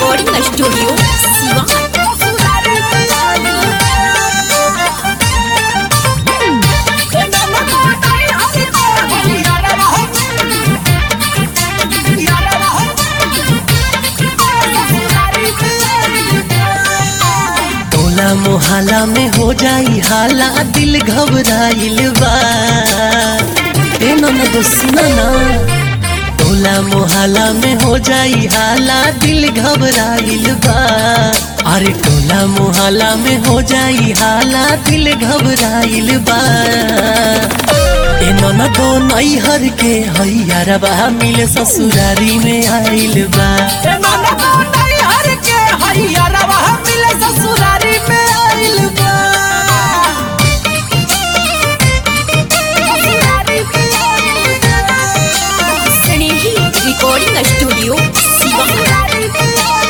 recording studio Siwan टोला मोहल्ला में हो जाई हाला दिल घबराइल बा ए ननद सुना ना टोला मोहल्ला में हो जाई हाला दिल घबराइल बा अरे टोला मोहल्ला में हो जाई हाला दिल घबराइल बा ए ननदो नैहर के हैयार बा मिले ससुरारी में आइल बा ससुरारी में आइल बा ससुरारी में आइल बा स्नेही रिकॉर्डिंग स्टूडियो सिवान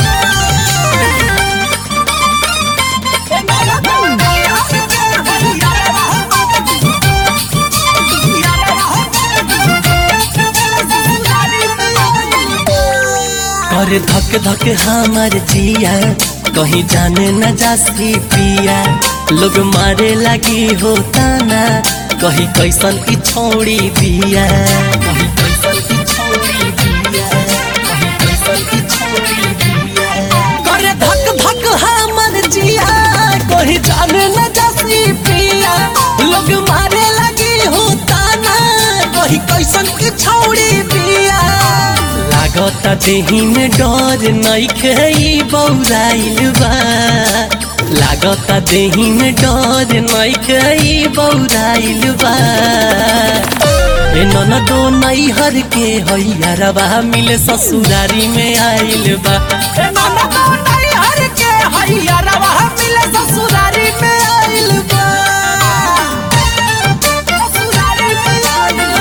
कर धक धक हमार जिया कहीं जाने न जासी पिया लोग मारे लगी होता ना कहीं कैसन की छोड़ी दिया कहीं कैसन की छोड़ी दिया कहीं कैसन की छोड़ी दिया कर धक धक हमार जिया कहीं जाने न जासी पिया लोग मारे लगी होता ना कहीं कैसन की छोड़ी दिया लागता देही में डर नइखे ई बौराइल बा लागता देही में डर नइखे ई बौराइल बा ए ननदो नैहर के हैयारबा मिले ससुरारी में आइल बा ससुरारी में आइल बा ससुरारी में आइल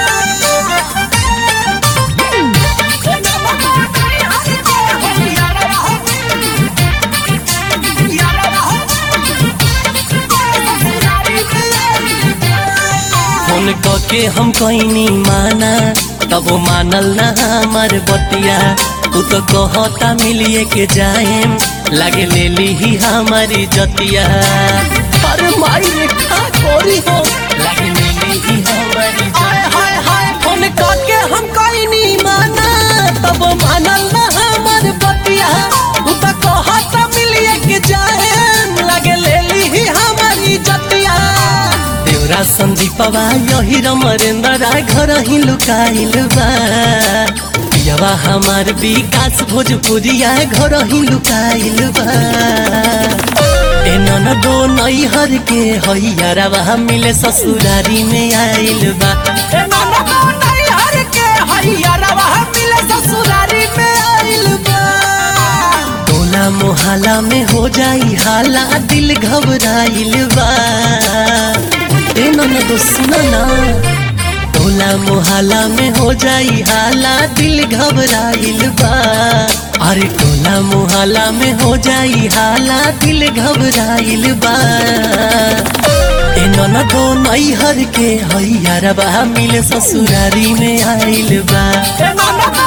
फोन के हम कहीं माना तब वो मानल ना हमार बतिया तू तो कहता मिलिए के जाएम लागे ले ली ही हमारी जतिया पर माई रेखा कोरी हो लागे ले ली ही हमारी हाय जतिया हाय हाय फोन के हम कहीं नहीं माना तब वो मानल ना हमार बतिया तू तो कहता मिलिए के जाएम लागे ले ली ही हमारी जतिया देवरा संदीपवा यही रमरेंद्रा घर ही लुकाइल बा पियवा हमार विकास भोजपुरिया घर ही लुकाइल बा ए ननदो नैहर के हैयारवा मिले ससुरारी में आइल बा ए नाना नहीं हर के हैयारवा मिले ससुरारी में आइल बा टोला मोहल्ला में हो जाई हाला दिल घबराइल बा ए ननदो सुना ना टोला मोहल्ला में हो जाई हाला दिल घबराइल बा अरे टोला मोहल्ला में हो जाई हाला दिल घबराइल बा ए ननदो नैहर के हैयारबा मिले ससुरारी में आइल बा ए नाना